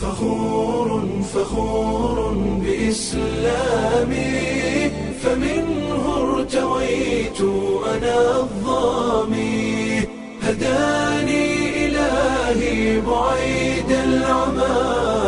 فخور فخور بإسلامي فمنه ارتويت أنا الظامي هداني إلهي بعيد العمى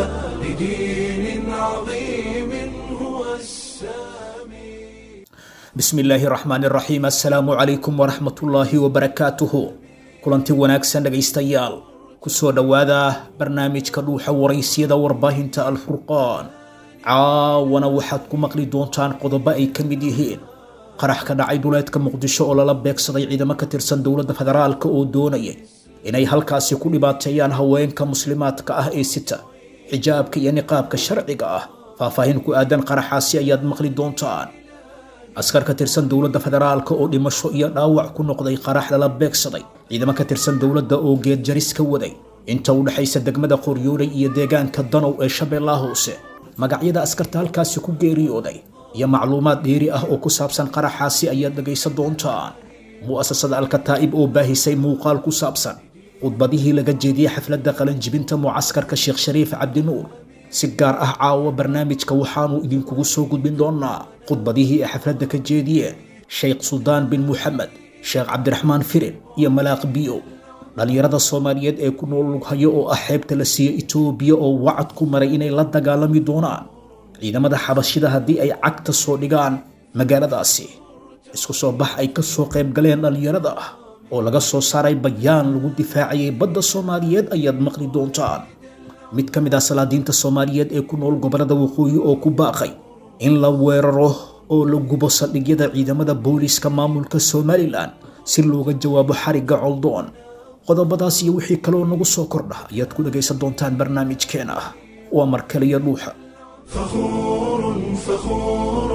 لدين عظيم هو السامي bismi illaahi raxmaan iraxiim assalaamu calaykum waraxmatullaahi wabarakaatuhu kulanti wanaagsan dhegaystayaal kusoo dhowaada barnaamijka dhuuxa waraysyada warbaahinta alfurqaan caawana waxaad ku maqli doontaan qodobo ay ka mid yihiin qarax ka dhacay duleedka muqdisho oo lala beegsaday ciidamo ka tirsan dowladda federaalka oo doonayay inay halkaasi ku dhibaateeyaan haweenka muslimaadka ah ee sita xijaabka iyo niqaabka sharciga ah faahfaahin ku aadan qaraxaasi ayaad maqli doontaan askar ka tirsan dowladda federaalka oo dhimasho iyo dhaawac ku noqday qarax lala beegsaday ciidamo ka tirsan dowladda oo geedjaris ka waday inta u dhexaysa degmada qoryooley iyo deegaanka danow ee shabeellaha hoose magacyada askarta halkaasi ku geeriyooday iyo macluumaad dheeri ah oo ku saabsan qaraxaasi ayaad dhegaysan doontaan mu'asasada alkataa'ib oo baahisay muuqaal ku saabsan khudbadihii laga jeediyey xafladda qalanjibinta mucaskarka sheekh shariif cabdinuur si gaar ah caawa barnaamijka waxaanu idinkugu soo gudbin doonaa khudbadihii ay xafladda ka jeediyeen sheekh suldaan bin muxamed sheekh cabdiraxmaan firin iyo malaaq biyo dhallinyarada soomaaliyeed ee ku nool lughayo oo ah xeebta la siiyey itoobiya oo wacad ku maray inay la dagaalami doonaan ciidamada xabashida haddii ay cagta soo dhigaan magaaladaasi isku soo bax ay ka soo qayb galeen dhallinyarada ah oo laga soo saaray bayaan lagu difaacayay badda soomaaliyeed ayaad maqli doontaan mid ka mid ah salaadiinta soomaaliyeed ee ku nool gobollada waqooyi oo ku baaqay in la weeraro oo la gubo saldhigyada ciidamada booliiska maamulka somalilan si looga jawaabo xarigga coldoon qodobadaas iyo wixii kaloo nagu soo kordha ayaad ku dhagaysan doontaan barnaamijkeena ah waa markaliyo dhuuxa فخور فخور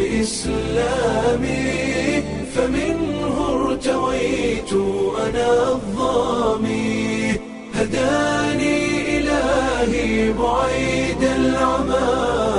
بإسلامي فمنه ارتويت أنا الظامي هداني إلهي بعيد العمى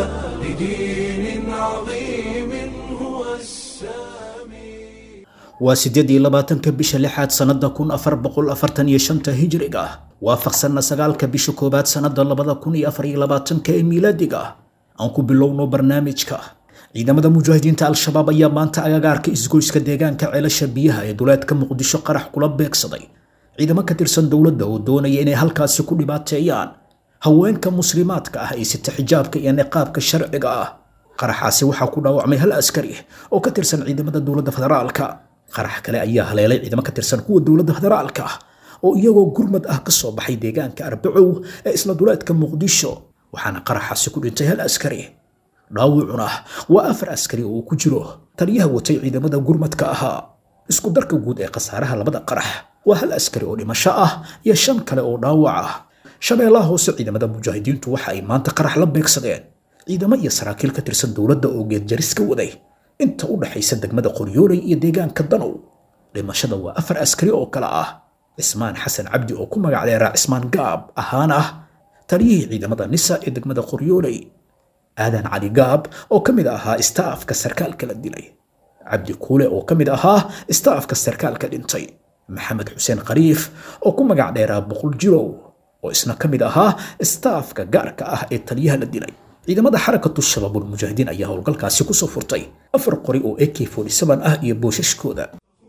لدين عظيم هو السامي waa siddeed iyo labaatanka bisha lixaad sannada kun afar boqol afartan iyo shanta hijriga ah waafaqsanna sagaalka bisha koowaad sannada labada kun iyo afar iyo labaatanka ee miilaadiga ah aan ku bilowno barnaamijka ciidamada mujaahidiinta al-shabaab ayaa maanta agagaarka isgoyska deegaanka ceelasha biyaha ee duleedka muqdisho qarax kula beegsaday ciidamo ka tirsan dowladda oo doonaya inay halkaasi ku dhibaateeyaan haweenka muslimaadka ah ee sita xijaabka iyo niqaabka sharciga ah qaraxaasi waxaa ku dhaawacmay hal askari oo ka tirsan ciidamada dowladda federaalka qarax kale ayaa haleelay ciidamo ka tirsan kuwa dowladda federaalka ah oo iyagoo gurmad ah ka soo baxay deegaanka arbacow ee isla duleedka muqdisho waxaana qaraxaasi ku dhintay hal askari dhaawucuna waa afar askari oo uu ku jiro taliyaha watay ciidamada gurmadka ahaa isku darka guud ee khasaaraha labada qarax waa hal askari oo dhimasho ah iyo shan kale oo dhaawac ah shabeellaha hoose ciidamada mujaahidiintu waxa ay maanta qarax la beegsadeen ciidamo iyo saraakiil ka tirsan dowladda oo geedjaris ka waday inta u dhaxaysa degmada qoryooley iyo deegaanka danow dhimashada waa afar askari oo kale ah cismaan xasan cabdi oo ku magac dheeraa cismaan gaab ahaan ah taliyihii ciidamada nisa ee degmada qoryooley aadan cali gaab oo ka mid ahaa istaafka sarkaalka la dilay cabdi kuule oo ka mid ahaa istaafka sarkaalka dhintay maxamed xuseen khariif oo ku magac dheeraa boqol jirow oo isna ka mid ahaa istaafka gaarka ah ee taliyaha la dilay ciidamada xarakatu shabaabul mujaahidiin ayaa howlgalkaasi kusoo furtay afar qori oo ak ah iyo boosashkooda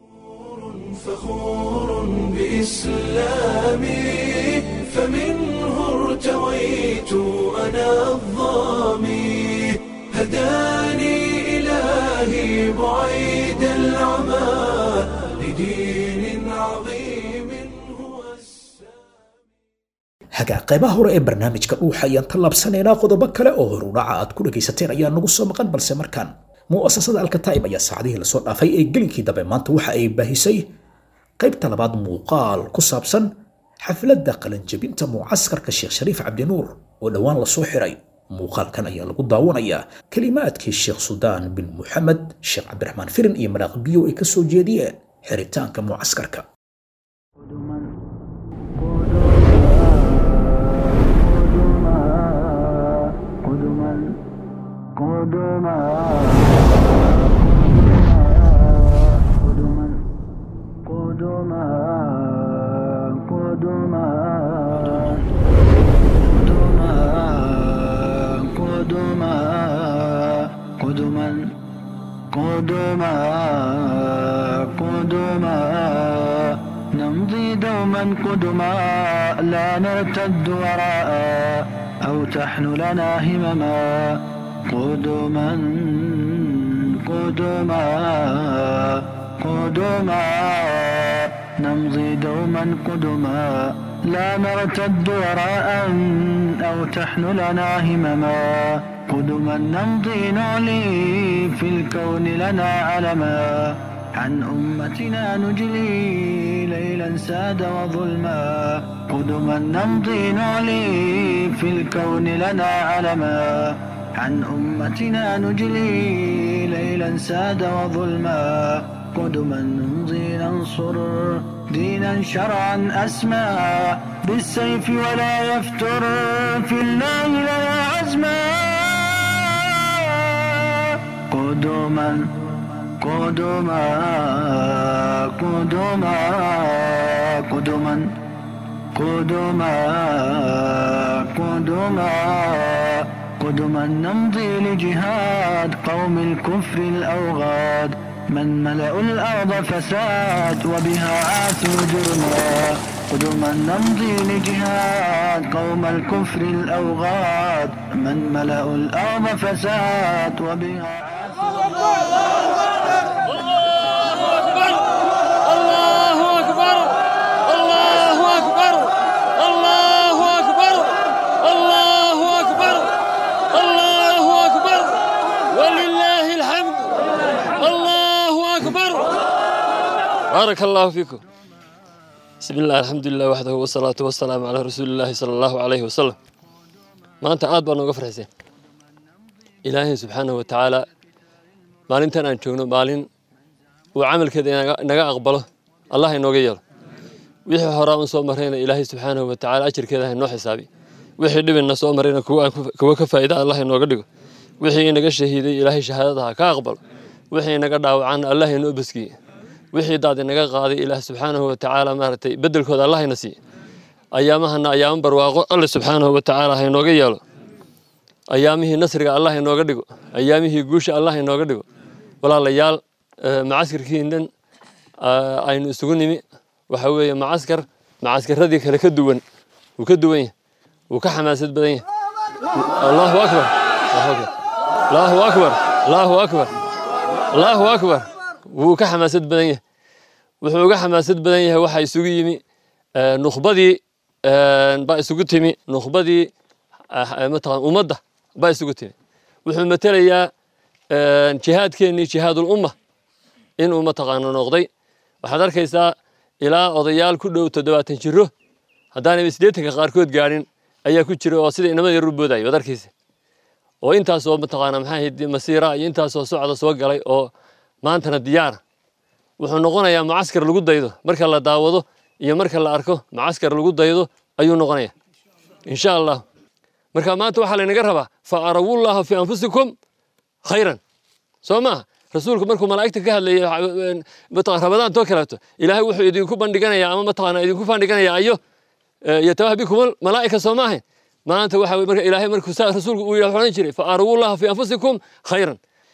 فخور بإسلامي فمنه ارتويت أنا الظامي هداني إلهي بعيد العمى لدين عظيم هو السامي hagaa qaybaha hore ee barnaamijka dhuuxa ayaan tallaabsanaynaa qodobo kale oo horudhaca aad ku dhagaysateen ayaa nagu soo maqan balse markaan mu'asasada alkataa'ib ayaa saacadihii lasoo dhaafay ee gelinkii dambe maanta waxa ay baahisay qaybta labaad muuqaal ku saabsan xafladda qalanjabinta mucaskarka sheekh shariif cabdinuur oo dhowaan lasoo xiray muuqaalkan ayaa lagu daawanayaa kelimaadkii sheekh suldaan bin muxamed sheekh cabdiraxmaan firin iyo maraaq biyo ay ka soo jeediyeen xiritaanka mucaskarka قدما قدما قدما قدما قدما قدما قدما قدما نمضي دوما قدما لا نرتد وراء أو تحن لنا همما قدما قدما قدما نمضي دوما قدما لا نرتد وراء أو تحن لنا همما قدما نمضي نعلي في الكون لنا علما عن أمتنا نجلي ليلا ساد وظلما قدما نمضي نعلي في الكون لنا علما عن أمتنا نجلي ليلا ساد وظلما قدما نمضي ننصر دينا شرعا أسمى بالسيف ولا يفتر في الله لنا عزما قدما قدما قدما قدما قدما قدما قدما نمضي لجهاد قوم الكفر الأوغاد من ملأوا الأرض فساد وبها عاثوا جرما قدما نمضي لجهاد قوم الكفر الأوغاد من ملأوا الأرض فساد وبها الله أكبر الله أكبر الله أكبر الله أكبر الله أكبر ولله الحمد الله أكبر بارك الله فيكم بسم الله الحمد لله وحده والصلاة والسلام على رسول الله صلى الله عليه وسلم ما أنت عاد بأنه غفر حسين إلهي سبحانه وتعالى maalintan aan joogno maalin uu camalkeeda inaga- naga aqbalo allah inooga yeelo wixii horaa un soo marayna ilaahay subxaanahu wa tacaala ajirkeeda ha inoo xisaabi wixii dhibina soo marayna kuwa aan ku- kuwa ka faa'ida allah inooga dhigo wixii inaga shahiiday ilaahay shahaadada ha ka aqbalo wixii inaga dhaawacan allah inoo baskiye wixii daad inaga qaaday ilaah subxaanahu wa tacaala maaragtay bedelkooda allah ina siiye ayaamahana ayaamo barwaaqo alle subxaanahu wa tacaala ha inooga yeelo ayaamihii nasriga allah inooga dhigo ayaamihii guusha allah inooga dhigo walaalayaal eh, macaskarkiinan ah, aynu isugu nimi waxa weeye macaskar macaskarradii kale ka duwan wuu ka duwan yahay wuu ka xamaasad badan yahay allahu akbar allahu akbar allahu akbar allahu akbar wuu ka xamaasad badan yahay wuxuu uga xamaasad badan yahay waxaa isugu yimi eh, nukhbadii eh, baa isugu timi nukhbadii ah, mataqaan ummadda baa isugu timi wuxuu matelayaa eh, jihaadkeennii jihaadul umma inuu mataqaana noqday waxaad arkaysaa ilaa odayaal ku dhow toddobaatan jiro haddaanay siddeetanka qaarkood gaadhin ayaa ku jira oo sida inamada yar u boodaya waad arkaysa oo intaasoo mataqaana maxaa ahayd masiira iyo intaasoo socda soo galay oo maantana diyaara wuxuu noqonayaa mucaskar lagu daydo marka la daawado iyo marka la arko mucaskar lagu daydo ayuu noqonaya insha allah marka maanta waxaa laynaga rabaa fa arawullaha fi anfusikum khayran soo maaha rasuulku markuu malaa'igta ka hadlayay mataqaan ramadaan too kaleeto ilaahay wuxuu idinku bandhiganayaa ama mataqaana idinku bandhiganayaa ayo yatawaha bikum malaa'ika soo maahayn maanta waxa weye marka ilaahay markuu saa rasuulku uu yidhaha odhan jiray fa arawullaha fi anfusikum khayran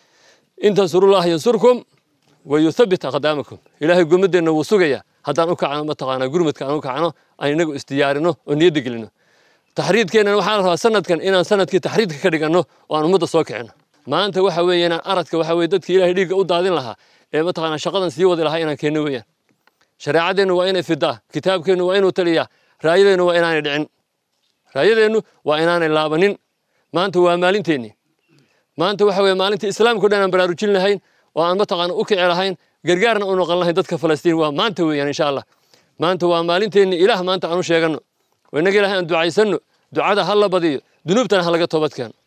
in tansurullaha yansurkum wayuthabbit aqdaamakum ilaahay gomadeenna wuu sugayaa haddaan u kacno mataqaanaa gurmadka aan u kacno aan inagu isdiyaarino oo niyadda gelino taxriidkeennan waxaa la rabaa sanadkan inaan sanadkii taxriidka ka dhiganno oo aan ummadda soo kicino maanta waxa weeye inaan aradka waxa weye dadkii ilaahay dhiigga u daadin lahaa ee mataqaanaa shaqadan sii wadi lahaa inaan keenno weeyaan shareecadeennu waa inay fidaa kitaabkeennu waa inuu taliyaa raayadeennu waa inaanay dhicin raayadeennu waa inaanay laabanin maanta waa maalinteennii maanta waxa weye maalintii islaamka o dhan aan baraarujin lahayn oo aan mataqaana u kici lahayn gargaarna u noqon lahayn dadka falastiin waa maanta weeyaan insha allah maanta waa maalinteennii ilaah maanta aan u sheeganno oo innaga ilahay aan ducaysanno ducada ha la badiyo dunuubtana ha laga toobad keeno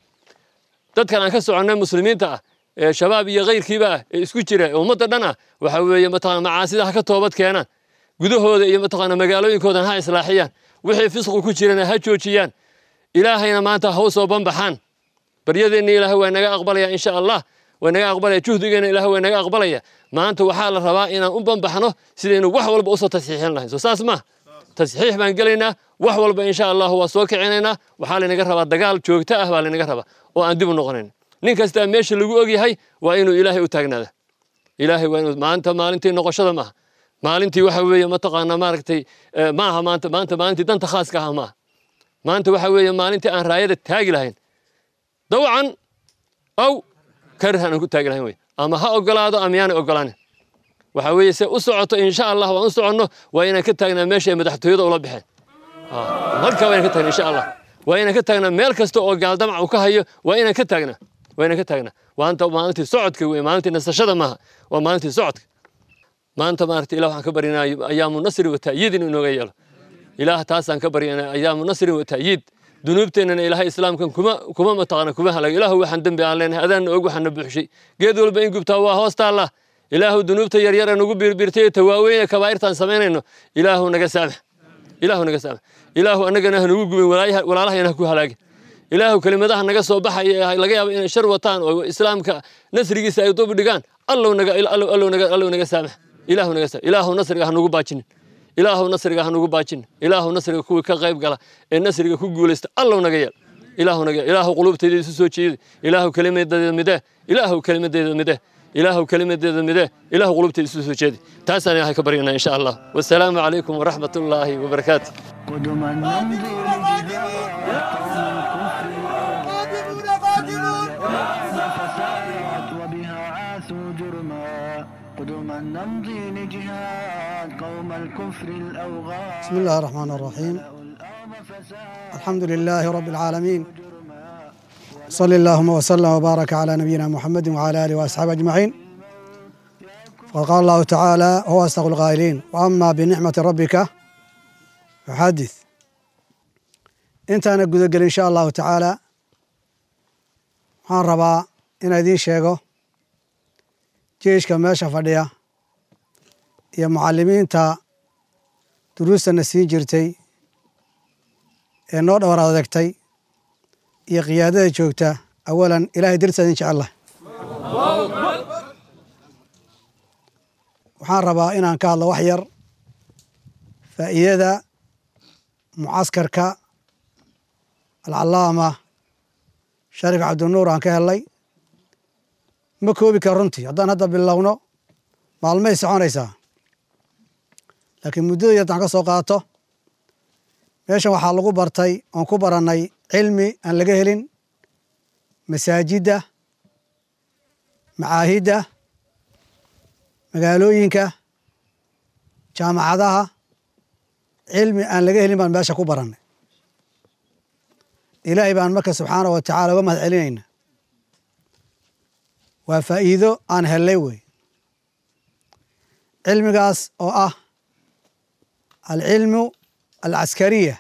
dadkan aan ka soconnay muslimiinta ah ee shabaab iyo kayrkiiba ah ee isku jira ee ummadda dhan ah waxa weeye mataqaana macaasida ha ka toobad keenaan gudahooda iyo mataqaana magaalooyinkoodan ha islaaxiyaan wixii fisqu ku jirana ha joojiyaan ilaahayna maanta ha u soo banbaxaan baryadeenna ilaahay waa naga aqbalaya insha allah waa naga aqbalaya juhdigeena ilaahay waa naga aqbalaya maanta waxaa la rabaa inaan u banbaxno sidaynu wax walba usoo tasxiixin lahayn soo saas maaha tasxiix baan gelaynaa wax walba insha allah waa soo kicinaynaa waxaa laynaga rabaa dagaal joogto ah baa laynaga rabaa oo aan dib u noqonayn nin kastaa meesha lagu ogyahay waa inuu ilaahay u taagnaada ilaahay waa inuu maanta maalintii noqoshada maaha maalintii waxa weeye mataqaanaa maaragtay eh, maaha maanta maanta maalintii danta khaaska ah maaha maanta waxa weeye maalintii aan raayada taagi lahayn dawcan aw karhan aan ku taagi lahayn wey ama ha ogolaado ama yaana ogolaanin waxa weeye se u socoto insha allah waan u soconno waa inaan ka taagnaa meesha ay madaxtooyada ula baxeen Ah, halkaa waa inaan ka taagnaa insha allah waa inaan ka taagnaa meel kasta oo gaaldamac uu ka hayo waa inaan ka taagnaa waa inaan ka taagnaa waanta maalintii socodka wey maalintii nasashada maaha waa maalintii socodka maanta maaragta ilah waxaan ka baryanaa ayaamu nasri wa ta'yiid inuu inooga yeelo ilaah taasaan ka baryanaa ayaamu nasri wa ta'yiid dunuubteennana ilaahay islaamkan kuma kuma mataqaana kuma halago ilaahu waxaan dembi aan leenahay adaanna og waxaana buuxshay geed walba in gubtaa waa hoos taalla ilaahu dunuubta yaryar ee nagu birbirtay ee tawaaweyne kabaa'irtaan samaynayno ilaahu naga saamax ilaahu naga saamax ilaahu annagana ha nagu gubin walaayaha- walaalahayana ha ku halaagin ilaahu kelimadaha naga soo baxaya ee laga yaabo inay shar wataan oo islaamka nasrigiisa ay dub dhigaan allow naga allow allow naga allow naga saamax ilaahu naga saamax ilaahu nasriga ha nagu baajinin ilaahu nasriga ha nagu baajinin ilaahu nasriga kuwii ka qayb gala ee nasriga ku guulaysta allow naga yeel ilaahu naga yeel ilaahu qulubtayda isu soo jeedi ilaahu kelimadeeda midee ilaahu kelimadeeda midee ilaahu kelimadeeda midee ilaahu qulubtayda isu soo jeedi taasaan ilaahay ka baryanaa insha allah wasalaamu calaykum waraxmat ullaahi wabarakaatu قدما نمضي لجهاد وبها عاثوا جرما قدما نمضي لجهاد قوم الكفر الأوغاد بسم الله الرحمن الرحيم الحمد لله رب العالمين صلى اللهم وسلم وبارك على نبينا محمد وعلى اله واصحابه اجمعين وقال الله تعالى هو اصدق القائلين واما بنعمه ربك فحدث انت انا قد ان شاء الله تعالى waxaan rabaa inaan idiin sheego jeeshka meesha fadhiya iyo mucalimiinta duruustana siin jirtay ee noo dhowr adegtay iyo qiyaadada joogta awalan ilaahay dartiisa idin jecel lah waxaan rabaa inaan ka hadlo wax yar faa'iidada mucaskarka alcalaama sharif cabdinuur aan ka helnay ma koobi kara runtii haddaan hadda bilowno maalmay soconaysaa laakiin muddada yar haddaan ka soo qaato meeshan waxaa lagu bartay oon ku barannay cilmi aan laga helin masaajidda macaahidda magaalooyinka jaamacadaha cilmi aan laga helin baan meesha ku barannay ilaahay baan marka subxaanahu wa tacaala uga mahad celinayna waa faa'iido aan hellay wey cilmigaas oo ah alcilmu alcaskariya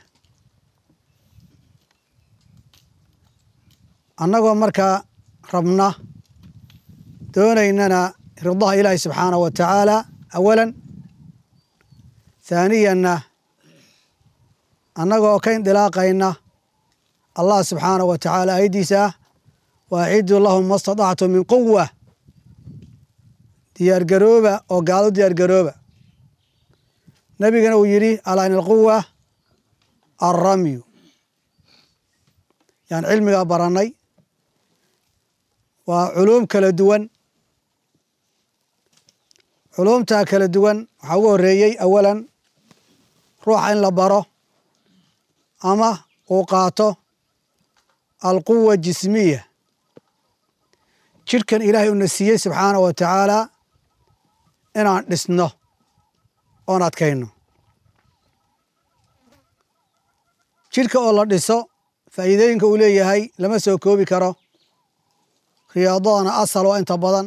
annagoo markaa rabna doonaynana ridaha ilaahi subxaanahu wa tacaala awalan thaaniyanna annagoo ka indilaaqayna allah subxaanahu wa tacaala ayaddiisa ah wa aciduu lahum ma statactum min quwa diyaargarooba oo gaalo diyaargarooba nebigana uu yidhi alaa in alquwa alramyu yaan cilmigaa barannay waa culuum kala duwan culuumtaa kala duwan waxaa ugu horreeyey awalan ruuxa in la baro ama uu qaato alquwa jismiya jidhkan ilaahay uuna siiyey subxaanahu wa tacaala inaan dhisno oon adkayno jidhka oo la dhiso faa'iidooyinka uu leeyahay lama soo koobi karo riyaadadana asal waa inta badan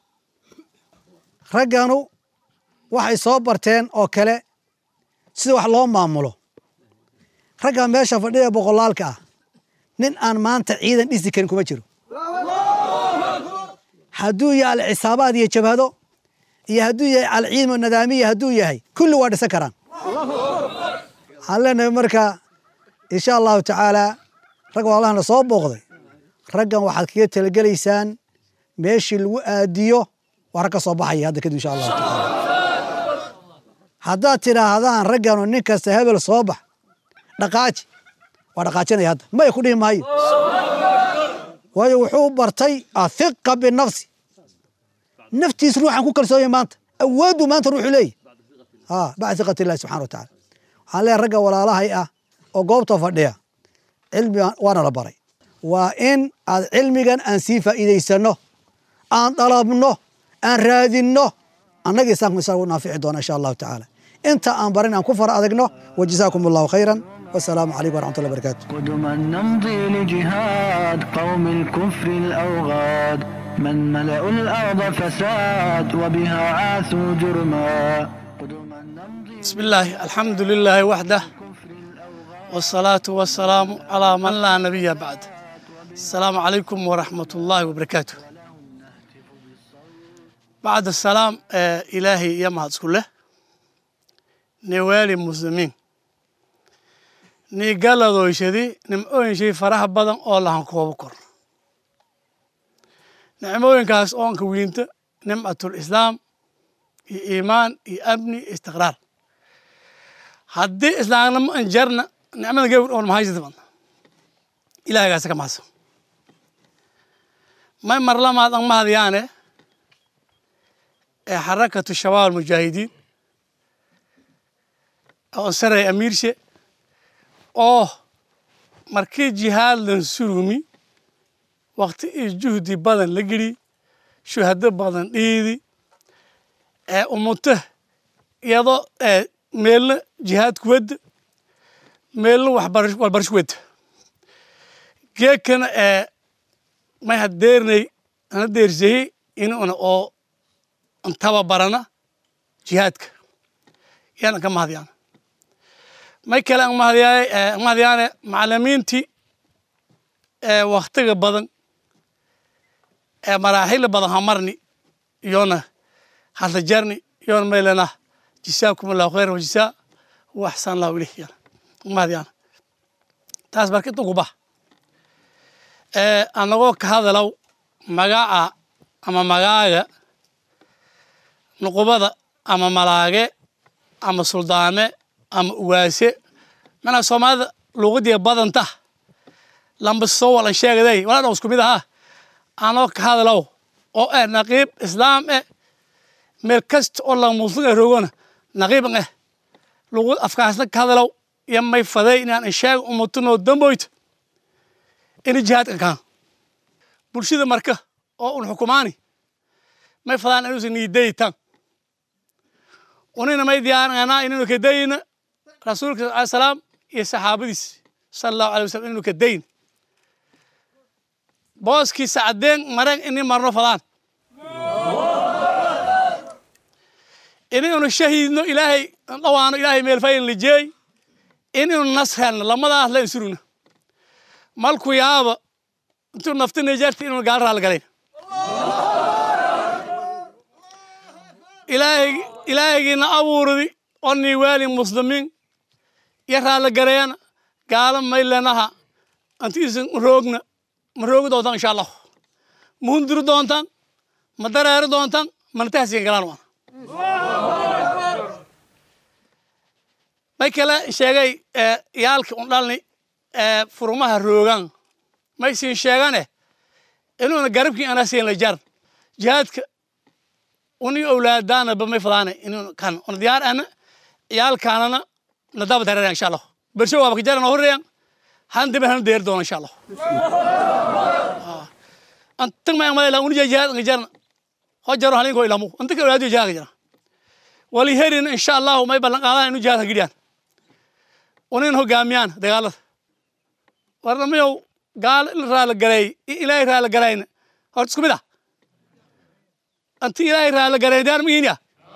ragganu waxay soo barteen oo kale sida wax loo maamulo ragga meesha fadhiya boqolaalka ah nin aan maanta ciidan dhisi karin kuma jiro hadduu yahay alcisaabaad iyo jabhado iyo hadduu yahay alciidmo nadaamiya hadduu yahay kulli waa dhisan karaan waxaan leenahay marka insha allahu tacaala rag waalahana soo booqday raggan waxaad kaga talagelaysaan meeshii lagu aadiyo waa rag ka soo baxaya hadda kadib insha allahu tacaala haddaad tidhaahdaan ragganu nin kasta hebel soo bax dhaqaaji waa dhaqaajinaya hadda maya ku dhihi maayo waayo wuxuu bartay athiqa binafsi naftiis ruuxan ku kalsoonya maanta awooddu maanta ruuxu leeyahy ha bacda iqati illahi subxana wa tacaala waxaan leeyahay ragga walaalahay ah oo goobta fadhiya cilmi waana la baray waa in aad cilmigan aan sii faa'iidaysanno aan dalabno aan raadinno annaga isaanku isaa u naafici doona insha allahu tacaala inta aan barin aan ku fara adagno wajazaakum allahu khayran wasalaamu calaykum waraxmat ullah barakatu قدما نمضي لجهاد قوم الكفر الأوغاد من ملأوا الأرض فساد وبها عاثوا جرما قدما نمضي بسم الله الحمد لله وحده والصلاة والسلام على من لا نبي بعد السلام عليكم ورحمة الله وبركاته بعد السلام آه إلهي يا مهد كله نوالي مسلمين ni galadooyshadii nimcooyinshay faraha badan oo lahan koobo kor nicmooyinkaas oonka wiinta nimcatul islaam iyo iimaan iyo amni iyo istiqraar haddii islaamnimo an jarna nicmada gebir oon mahaysida badna ilaahagaasa ka mahadsan may marlamaad an mahadyaane ee xarakatu shabaab almujaahidiin oo saray amiirshe oo markii jihaadlan surumi wakti iyo juhdi badan la geli shuhado badan dhiidi ee umuto iyadoo meelna jihaadku wadda meelna waxbarasho wadda geekana ee may hadeernay ana deersayey inuna oo tababarana jihaadka yaana ka mahadyaana may kale an mahadyaay an mahadyaane macalimiintii ee waktiga badan ee maraaxila badan hamarni iyona hadla jarni iyona maylana jisaakum allahu khayran wajisaa wa axsan allahu ilayh yana an mahadyaana taas marka inta uguba ee anagoo ka hadalow magaca ama magaaga nuqubada ama malaage ama suldaame ama ugaase manaa soomaalida luuqadiya badanta lamba soo wala sheegaday walaa dhan isku mid ahaa anoo ka hadalow oo eh naqiib islaam eh meel kasta oo la musliga roogona naqiiban eh luuqad afkaasna ka hadalow iyo may faday inaan insheega umutunoo damboyta ina jihaadka kaan bulshada marka oo un xukumaani may fadaan inuusan niidaytan unina may diyaaranaa inaynu kadayna rasuulka alai salaam iyo saxaabadiis sala allahu alay wasalam inaynu kadayn booskii sacdeen mareen ini marno fadaan inaynu shahiidno ilaahay dhawaano ilaahay meelfayn lijeey inaynu nas helno lamadaas la insurugna malku yaaba intuu nafti nijarta inaynu gaal raali galayn ilaahay ilaahaygiina abuurdi oo niiwaali muslimiin iyo raali gareeyana gaalo maylanaha antiisan roogna ma roogi doontaan insha allahu ma hundiri doontaan ma dareeri doontaan mana tahsiin galaan waana may kale sheegay yaalki un dhalni furumaha roogan may siin sheegane inuuna garabkii ana siin la jar jihaadka uni awlaadaana ba may fadaana inuu kan una diyaar ana ciyaalkaanana nadaba dareera insha allah bersho waaba kajarana horreyan han dibe hana deer doona insha allah antag ma malay uni jihaad nga jarna ho jaro halinko ilamu anta ka awlaadiyo jihaad ka jara wali herin insha allahu may ballan qaadaan inu jihaad ka gidiyaan unin hogaamiyaan dagaalada warnamayow gaal in raala gareey ilaahay raala garayna horta isku mid ah anti ilaahay raala garay daar mihiin ya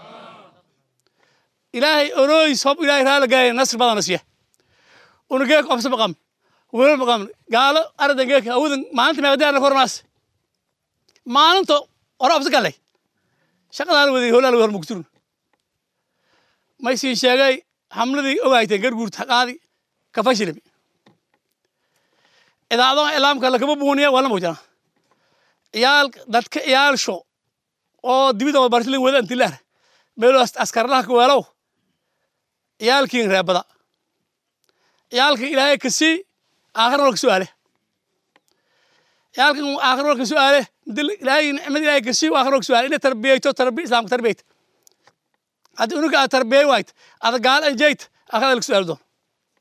ilaahay oroys hob ilaahay raala garay nasr badana siya una geek obsa maqam welo maqam gaalo aradan geek awudan maalinta meeqdaana kormaas maalinta ora obsa galay shaqadaan waday holaal hor mugturun may siin sheegay xamladii ogaayteen garguurta haqaadi ka fashilimi idaacadaha ilaamka lakama buuniya waa la mawjana ciyaal dadka ciyaalsho oo dibida barsilin wada antilaar meelo askarlaha ka weelow ciyaalkiin reebada ciyaalka ilaahay ka sii aakhirna waa ka su'aale ciyaalkan aakhir walka su'aale ilaahay nicmad ilaahay kasi aakhir walka su'aale inay tarbiyayto tarbiya islaamka tarbiyayta haddii unuga aad tarbiyay waayt ada gaal anjayt aakhirada laga su'aali doon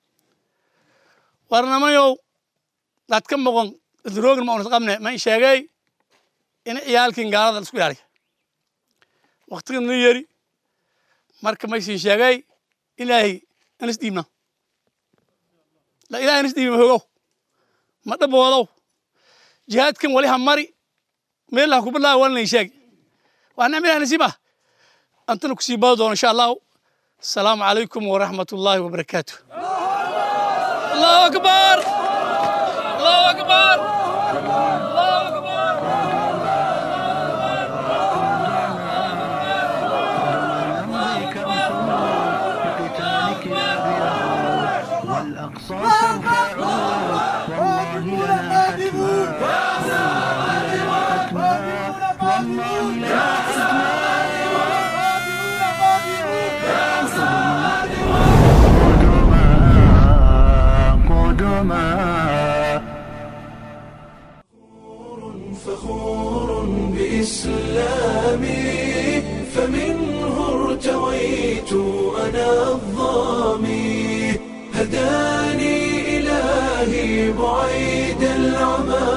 warnamayow dad ka moqon roogin ma unas qabne ma sheegay in ciyaalkin gaalada isku ilaaliya waqtigan la yeri marka maysii sheegay ilaahay anas dhiibna la ilaahay anas dhiibi hogow ma dhaboodow jihaadkan wali ha mari meel ha kubilaa walnay sheeg waa nicma ilahay nasiib ah antana kusii bado doono insha allahu asalaamu calaykum waraxmat ullaahi wabarakaatu allahu akbar allahu akbar allahu akbar نمضي كأسود لقتالك يا بلال والأقصى سوف يعود والله لنا حتما والله لنا حتما قدما فخور بإسلامي فمنه ارتويت أنا الظامي هداني إلهي بعيد العمى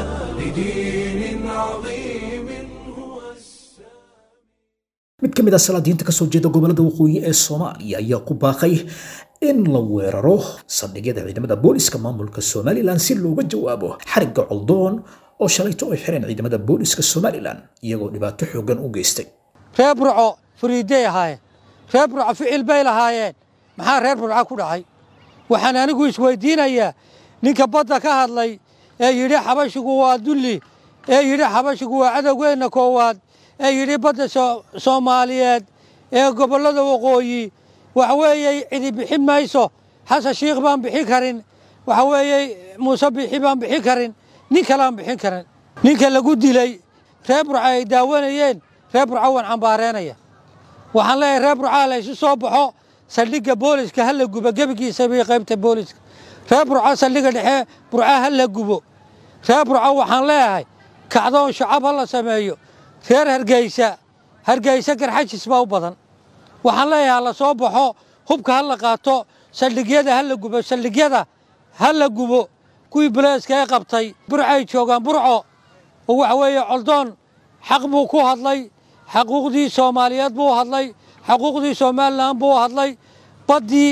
لدين عظيم هو السلام mid ka mid a salaadiinta ka soo jeeda gobollada waqooyi ee soomaaliya ayaa ku baaqay in la weeraro saldhigyada ciidamada booliska maamulka somalilan si looga jawaabo xarigga coldoon oo shalayto ay xireen ciidamada booliska somalilan iyagoo dhibaato xooggan u geystay reer burco furiiday ahaayeen reer burco ficil bay lahaayeen maxaa reer burco ku dhacay waxaan anigu isweydiinayaa ninka badda ka hadlay ee yidhi xabashigu waa dulli ee yidhi xabashigu waa cadowgeenna koowaad ee yidhi badda soo- soomaaliyeed ee gobollada waqooyi waxa weeye cidi bixin mayso xasan shiikh baan bixin karin waxa weeye muuse bixi baan bixin karin nin kaleaan bixin karin ninka lagu dilay reer burco ay daawanayeen reer burco waan cambaareenaya waxaan leeyahay reer burcaa la isu soo baxo saldhigga booliska ha la gubo gebigiisa bay qaybta booliska reer burco saldhigga dhexe burca ha la gubo reer burco waxaan leeyahay kacdoon shacab ha la sameeyo reer hargeysa hargeysa garxajis baa u badan waxaan leeyahay ha la soo baxo hubka ha la qaato saldhigyada ha la gubo saldhigyada ha la gubo kuwii buleeska ee qabtay burcay joogaan burco oo waxa weeye coldoon xaq buu ku hadlay xaquuqdii soomaaliyeed buu hadlay xaquuqdii somalilan buu hadlay baddii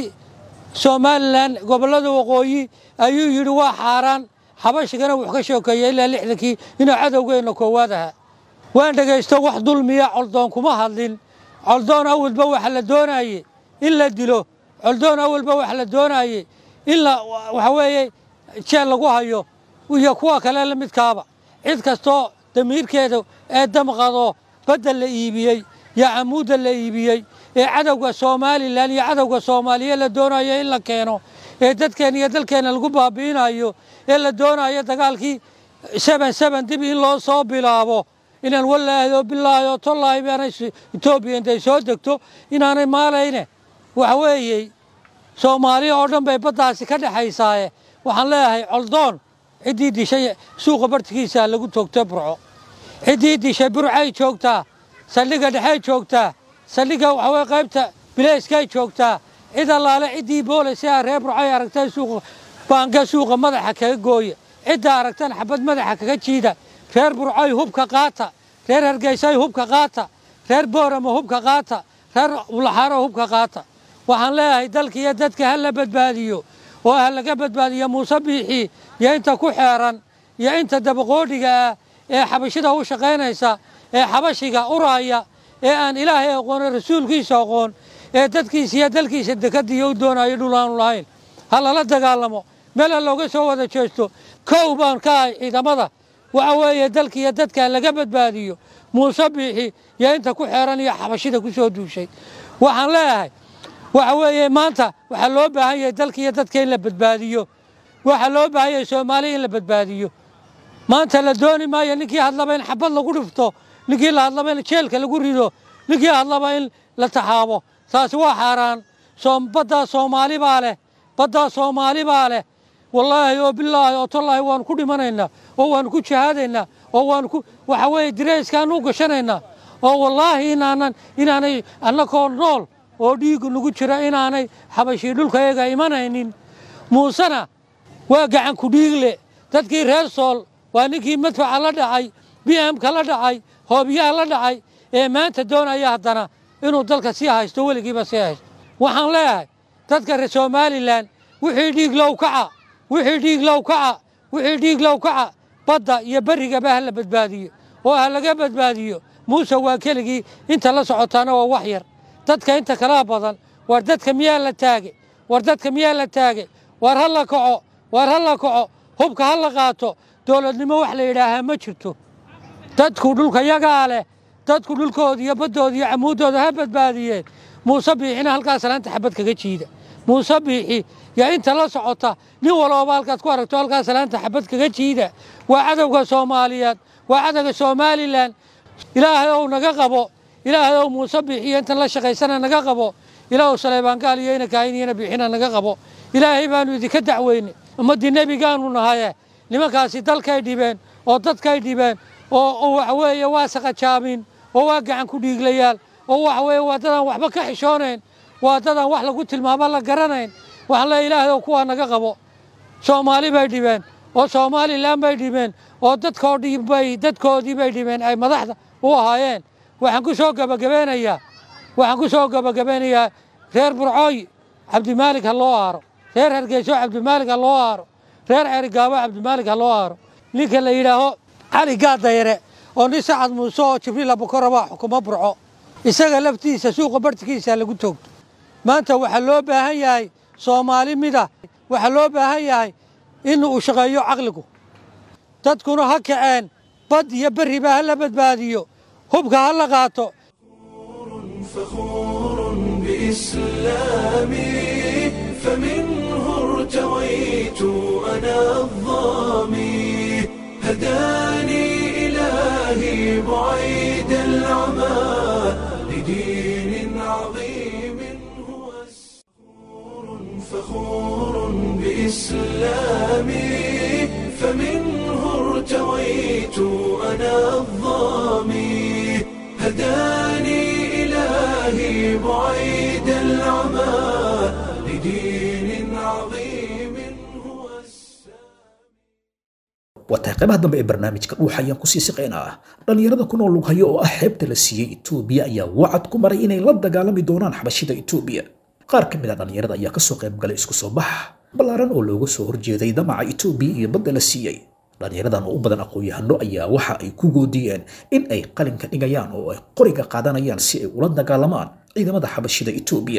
somalilan gobollada waqooyi ayuu yidhi waa xaaraan xabashigana wuxuu ka sheekeeyey ilaa lixdankii inuu cadowgeenna koowaad ahaa waan dhegaysto wax dulmiya coldoon kuma hadlin coldoon awalba waxa la doonaye in la dilo coldoon awalba waxa la doonaye in la waxa weeye jeel lagu hayo iyo kuwa kale la midkaaba cid kastoo damiirkeeda ee damqado badda la iibiyey iyo camuudda la iibiyey ee cadowga somalilan iyo cadowga soomaaliya la doonayo in la keeno ee dadkeena iyo dalkeena lagu baabi'inayo ee la doonayo dagaalkii seben seben dib in loo soo bilaabo inaan walaahido bilaahi tollaahi baanay etoobiya intay soo degto inaanay maalayne waxa weeye soomaaliya oo dhan bay baddaasi ka dhexaysaaye waxaan leeyahay coldoon ciddii dishay suuqa bartikiisa lagu toogto burco ciddii dishay burcay joogtaa saldhigga dhexey joogtaa saldhigga waxa weye qaybta bileyskay joogtaa cid allaale ciddii boolise ah reer burcay aragtay suuqa baanga suuqa madaxa kaga gooya cidda aragtan xabad madaxa kaga jiida reer burcay hubka qaata reer hargeysay hubka qaata reer boorama hubka qaata reer ulaxaaro hubka qaata waxaan leeyahay dalka iyo dadka ha la badbaadiyo oo ha laga badbaadiyo muuse biixi iyo inta ku xeeran iyo inta dabaqoodhiga ah ee xabashida u shaqaynaysa ee xabashiga uraya ee aan ilaahay aqoon rasuulkiisa aqoon ee dadkiisa iyo dalkiisa dekadiyo u doonayo dhul aanu lahayn ha lala dagaalamo meel ha looga soo wada jeesto kow baan ka ahay ciidamada waxa weeye dalka iyo dadka laga badbaadiyo muuse biixi iyo inta ku xeeran iyo xabashida ku soo duushay waxaan leeyahay waxa weeye maanta waxaa loo baahan yahay dalka iyo dadka in la badbaadiyo waxaa loo baahan yahay soomaaliya in la badbaadiyo maanta la dooni maayo ninkii hadlaba in xabad lagu dhifto ninkii la hadlaba in jeelka lagu rido ninkii hadlaba in la taxaabo taasi waa xaaraan baddaa soomaali baa leh baddaa soomaali baa leh wallaahi oo bilaahi oo tallaahi waanu ku dhimanaynaa oo waanu ku jihaadaynaa oo waanu ku waxa weeye dirayskaanu u gashanaynaa oo wallaahi inaanan inaanay annakoo nool oo dhiiggu nagu jira inaanay xabashii dhulkayaga imanaynin muusena waa gacan ku dhiigle dadkii reer sool waa ninkii madfaca la dhacay b m-ka la dhacay hoobiyaha la dhacay ee maanta doonaya haddana inuu dalka sii haysto weligiiba sii haysto waxaan leeyahay dadka reer somalilan wixii dhiig low kaca wixii dhiig low kaca wixii dhiig low kaca badda iyo berrigaba ha la badbaadiyo oo ha laga badbaadiyo muuse waa keligii inta la socotaana waa wax yar dadka inta kalaa badan war dadka miyaa la taage war dadka miyaa la taage war ha la kaco war ha la kaco hubka ha la qaato dowladnimo wax la yidhaahaa ma jirto dadku dhulka yagaa leh dadku dhulkooda iyo baddooda iyo camuuddooda ha badbaadiyeen muuse biixina halkaas salaanta xabad kaga jiida muuse biixi yaa inta la socota nin walooba halkaad ku aragto halkaas salaanta xabad kaga jiida waa cadowga soomaaliyeed waa cadowga somalilan ilaahay ow naga qabo ilaahay ow muuse biixiyo intan la shaqaysana naga qabo ilaahu saleybaan gaal iyo ina kaahin iyona biixina naga qabo ilaahay baanu idinka dacweyne ummaddii nebigaanu nahaye nimankaasi dalkay dhibeen oo dadkay dhibeen oo waxa weeye waa saqajaabin oo waa gacan ku dhiiglayaal oo waxa weeye waa dadaan waxba ka xishoonayn waa dadaan wax lagu tilmaamo la garanayn waxaan leeya ilaahay oo kuwaa naga qabo soomaali bay dhibeen oo somalilan bay dhibeen oo dadkoodhibay dadkoodii bay dhibeen ay madaxda u ahaayeen waxaan ku soo gabagabeynayaa waxaan ku soo gabagabeynayaa reer burcooy cabdimaalik ha loo aaro reer hargeyso cabdimaalik ha loo aaro reer ceerigaabo cabdimaalik ha loo aaro ninka la yidhaaho cali gaadayare oo nin sacad muuse oo jibriil abukorabaa xukumo burco isaga laftiisa suuqa bartikiisa lagu toogto maanta waxaa loo baahan yahay soomaali mida waxaa loo baahan yahay in uu shaqeeyo caqligu dadkuna ha kaceen bad iyo berriba ha la badbaadiyo hubka ha la qaato فخور بإسلامي فمنه ارتويت أنا الظامي هداني إلهي بعيد العمى لدين عظيم هو السرور فخور بإسلامي فمنه ارتويت أنا الظامي هداني إلهي بعيد العمى لدين عظيم هو waa tahay qaybaha dambe ee barnaamijka dhuuxa ayaan kusii siqaynaa dhallinyarada ku nool lughayo oo ah xeebta la siiyey etoobiya ayaa wacad ku maray inay la dagaalami doonaan xabashida etoobiya qaar ka mid a dhallinyarada ayaa kasoo qayb galay isku soo bax ballaaran oo looga soo horjeeday damaca etoobiya iyo badda la siiyey dhallinyaradan oo u badan aqoon-yahano ayaa waxa ay ku goodiyeen in ay qalinka dhigayaan oo ay qoriga qaadanayaan si ay ula dagaalamaan ciidamada xabashida etoobiya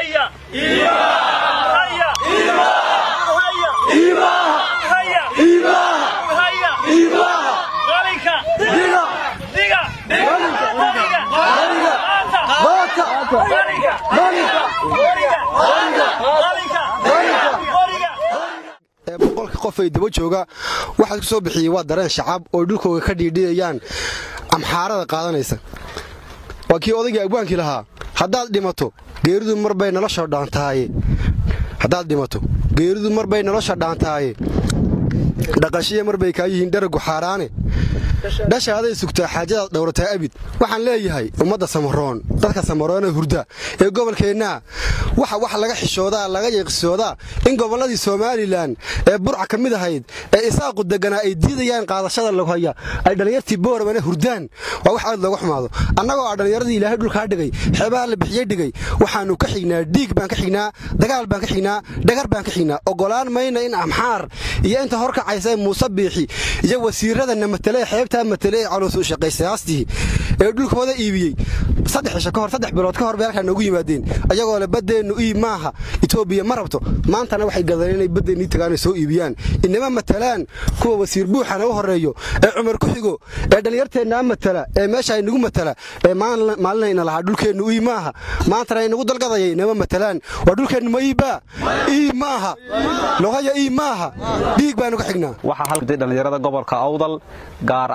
ee boqolka qof ay daba jooga waxaad ku soo bixiyey waa dareen shacab oo dhulkooga ka dhiidhiyayaan amxaarada qaadanaysa waa kii odaygii abwaankii lahaa haddaad dhimato geeridu marbay nolosha dhaantaaye haddaad dhimato geeridu marbay nolosha dhaantaaye dhaqashiya marbay kaa yihiin dharagu xaaraane dhashaaday sugtaa xaajadaad dhowrataa abid waxaan leeyahay ummadda samaroon dadka samaroonee hurda ee gobolkeennaa waxa wax laga xishoodaa laga yeeqsoodaa in gobolladii somalilan ee burca ka mid ahayd ee isaaqu deganaa ay diidayaan qaadashada laghaya ay dhallinyartii boorabana hurdaan waa wax aad looga xumaado annagoo ah dhallinyaradii ilaahay dhulkaa dhigay xeebaha la bixiyey dhigay waxaannu ka xignaa dhiig baan ka xignaa dagaal baan ka xignaa dhagar baan ka xignaa ogolaan mayna in amxaar iyo inta horkacaysa muuse biixi iyo wasiiradana matalee xeebtaa matale ee caloos u shaqaysayaastii ee dhulkooda iibiyey saddex cisho kahor saddex bilood ka hor bay halkaa noogu yimaadeen ayagoo le baddeennu iib maaha etoobiya ma rabto maantana waxay gadeen inay baddeenii tagaanay soo iibiyaan inama matalaan kuwa wasiir buuxana u horreeyo ee cumar ku xigo ee dhallinyarteennaa matala ee meesha inagu matala ee maalinayna lahaa dhulkeennu iib maaha maantana inagu dalgadaya inama matalaan waa dhulkeennu ma iibbaa iib maaha logaya iib maaha dhiig baanu ka xignaa waxaa halkii dhallinyarada gobolka awdal gaar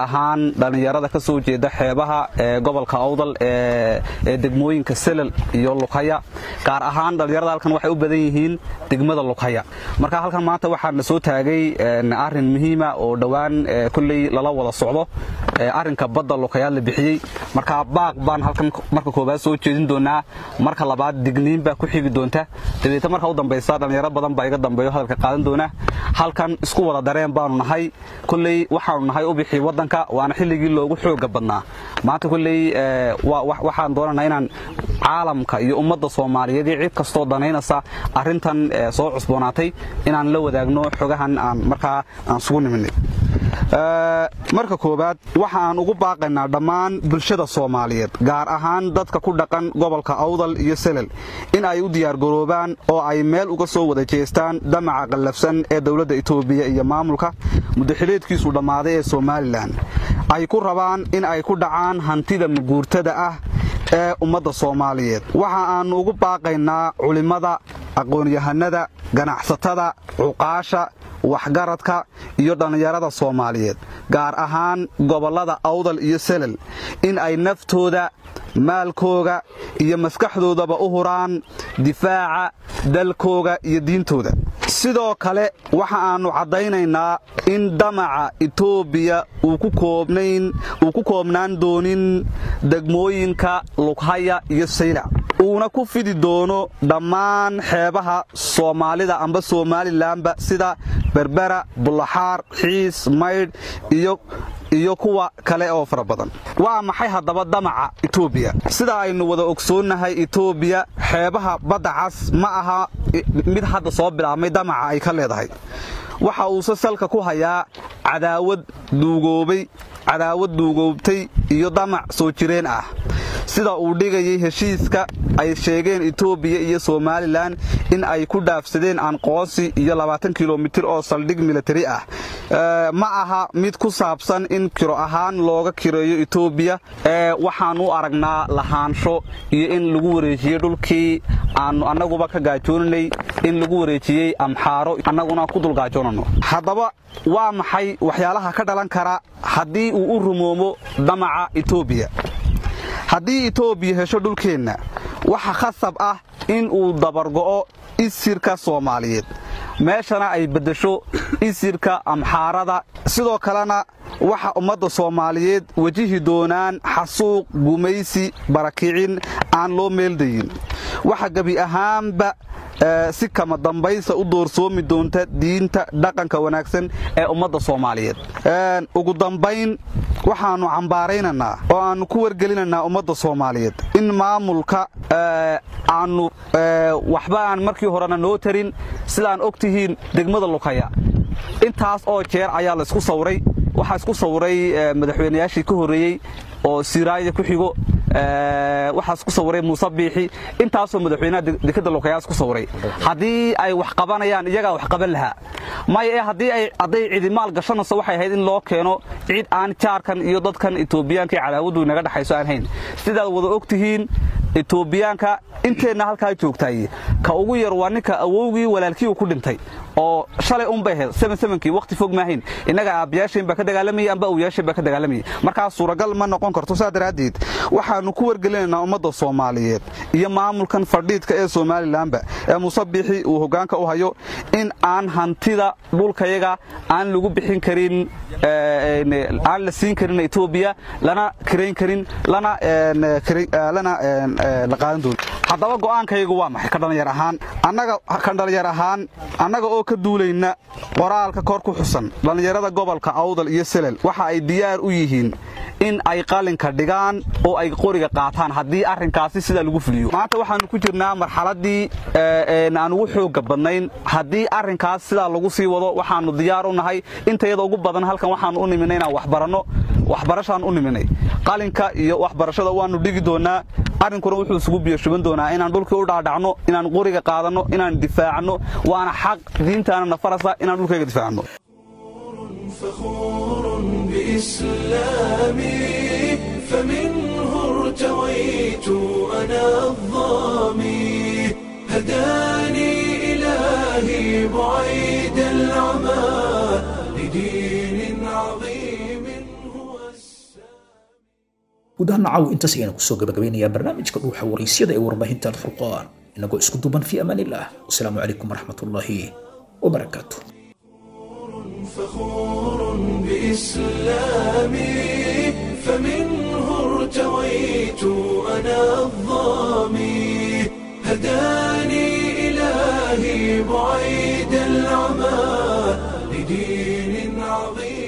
ahaan dhallinyarada ka soo jeeda xeebaha ee gobolka awdal ee degmooyinka selal iyo lughaya gaar ahaan dhallinyarada halkan waxay u badan yihiin degmada lughaya marka halkan maanta waxaa na soo taagay arrin muhiima oo dhowaan kolley lala wada socdo arrinka badda lughayaad la bixiyey marka baaq baan halkan marka koowaad soo jeedin doonaa marka labaad digniin baa ku xigi doonta dabeetna marka u dambaysa dhallinyaro badan baa iga dambeeyo hadalka qaadan doona halkan isku wada dareen baanu nahay kolley waxaanu nahay u bixi waddanka waana xilligii loogu xooga badnaa maanta kolley waxaan doonanaa inaan caalamka iyo ummadda soomaaliyeed iyo cid kastoo danaynaysa arrintan soo cusboonaatay inaan la wadaagno xogahan aan markaa aan isugu niminay marka koowaad waxa aan ugu baaqaynaa dhammaan bulshada soomaaliyeed gaar ahaan dadka ku dhaqan gobolka awdal iyo selal in ay u diyaargaroobaan oo ay meel uga soo wada jeestaan damaca qallafsan ee dowladda itoobiya iyo maamulka muddaxileedkiisu dhammaaday ee somalilan ay ku rabaan in ay ku dhacaan hantida maguurtada ah ee ummadda soomaaliyeed waxa aannu ugu baaqaynaa culimmada aqoon-yahanada ganacsatada cuqaasha waxgaradka iyo dhallinyarada soomaaliyeed gaar ahaan gobollada awdal iyo selal in ay naftooda maalkooga iyo maskaxdoodaba u huraan difaaca dalkooga iyo diintooda sidoo kale waxa aannu caddaynaynaa in damaca itoobiya uu ku koobnaan doonin degmooyinka lughaya iyo saylac uuna ku fidi doono dhammaan xeebaha soomaalida amba somalilanba sida berbera bullaxaar xiis maydh iyo kuwa kale oo fara badan waa maxay haddaba damaca itoobiya sida aynu wada ogsoonnahay itoobiya xeebaha badda cas ma aha mid hadda soo bilaabmay damaca ay ka leedahay waxa uuse salka ku hayaa cadaawad duugoobay cadaawad duugoobtay iyo damac soo jireen ah sida uu dhigayay heshiiska ay sheegeen itoobiya iyo somalilan in ay ku dhaafsadeen anqoonsi iyo labaatan kilomitir oo saldhig militari ah ma aha mid ku saabsan in kiro ahaan looga kireeyo itoobiya waxaan u aragnaa lahaansho iyo in lagu wareejiyey dhulkii aannu annaguba ka gaajooninay in lagu wareejiyey amxaaro annaguna ku dulgaajoonano haddaba waa maxay waxyaalaha ka dhalan kara haddii uu u rumoomo damaca itoobiya haddii itoobiya hesho dhulkeenna waxa khasab ah in uu dabargo'o isirka soomaaliyeed meeshana ay beddesho isirka amxaarada sidoo kalena waxa ummadda soomaaliyeed wejihi doonaan xasuuq gumaysi barakicin aan loo meeldayin waxa gebi ahaanba si kama dambaysa u doorsoomi doonta diinta dhaqanka wanaagsan ee ummadda soomaaliyeed ugu dambayn waxaannu cambaaraynaynaa oo aannu ku wargelinaynaa ummadda soomaaliyeed in maamulka aannu waxba aan markii horena noo tarin sidaan og tihiin degmada lughaya intaas oo jeer ayaa la isku sawray waxaa isku sawray madaxweynayaashii ka horreeyey oo siiraayada ku xigo waxaa isku sawiray muuse biixi intaasoo madaxweynaha dekadda lukayaas ku sawiray haddii ay wax qabanayaan iyagaa wax qaban lahaa maya ee haddii ay hadday cidimaal gashanayso waxay ahayd in loo keeno cid aan jaarkan iyo dadkan etoobiyaanka iyo cadaawaddu inaga dhexayso aan hayn sidaad wada og tihiin etoobiyaanka inteenna halkaa joogtaay ka ugu yar waa ninka awowgii walaalkii uu ku dhintay oo shalay unbay ahayd sevensevenkii waqti fog maahayn innaga aabbayaasheen baa ka dagaalamayay amba awyaasheen baa ka dagaalamayay markaa suuragal ma noqon karto saa daraaddeed waxaannu ku wargelinaynaa ummadda soomaaliyeed iyo maamulkan fadhiidka ee somalilanba ee muuse biixi uu hoggaanka u hayo in aan hantida dhulkayaga aan lagu bixin karin aan la siin karin etoobiya lana kirayn karin lana lana la qaadan doonin haddaba go'aankaygu waa maxay ka dhallinyar ahaan annaga kan dhallinyar ahaan annaga oo ka duulayna qoraalka kor ku xusan dhallinyarada gobolka awdal iyo selel waxa ay diyaar u yihiin in ay qalinka dhigaan oo ay qoriga qaataan haddii arrinkaasi sidaa lagu fuliyo maanta waxaannu ku jirnaa marxaladdii aan ugu xoogga badnayn haddii arrinkaas sidaa lagu sii wado waxaannu diyaar u nahay intayada ugu badan halkan waxaannu u niminay inaan waxbaranno waxbarashaan u niminay qalinka iyo waxbarashada waannu dhigi doonaa arrinkuna wuxuu isugu biyoshuban doonaa inaan dhulkii u dhaadhacno inaan qoriga qaadanno inaan difaacno waana xaq diintaana nafarasa inaan dhulkayga difaacno فخور بإسلامي فمنه ارتويت أنا الظامي هداني إلهي بعيد العمى لدين عظيم هو guud ahaan caaw intaas ayaan kusoo gabagabeynayaa barnaamijka dhuuxa waraysyada ee warbaahinta alfurqaan inagoo isku duban fi amaan illah wasalaamu calaykum waraxmat ullaahi wabarakaatu فخور بإسلامي فمنه ارتويت أنا الظامي هداني إلهي بعيد العمى لدين عظيم